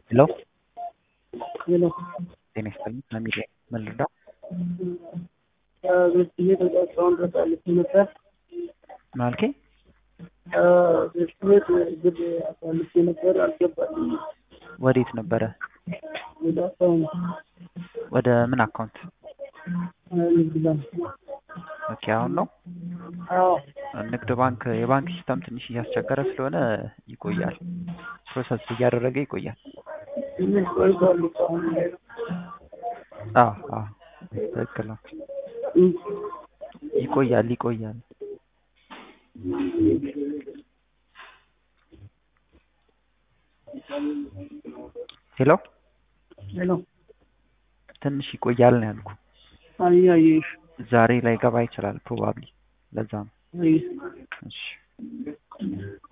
ሄሎ ሄሎ ጤና ይስጥልኝ ከሚዲያ ምን ልርዳው? ቤት ቤት እስካሁን ድረስ አልፌ ነበር። ምን አልከኝ? ቤት ቤት ብር አሳልፌ ነበር አልገባልኝም። ወዴት ነበረ? ወደ አካውንት ወደ ምን አካውንት? ንግድ ባንክ። ኦኬ አሁን ነው አዎ ንግድ ባንክ የባንክ ሲስተም ትንሽ እያስቸገረ ስለሆነ ይቆያል። ፕሮሰስ እያደረገ ይቆያል። ትንሽ ቆይቷል እኮ አሁን ላይ ነው። አዎ አዎ ትክክል ነው። እም፣ ይቆያል ይቆያል። ሄሎ ሄሎ ትንሽ ይቆያል ነው ያልኩ። አይ አየሽ ዛሬ ላይ ገባ ይችላል ፕሮባብሊ ለዛ ነው። አይ እሺ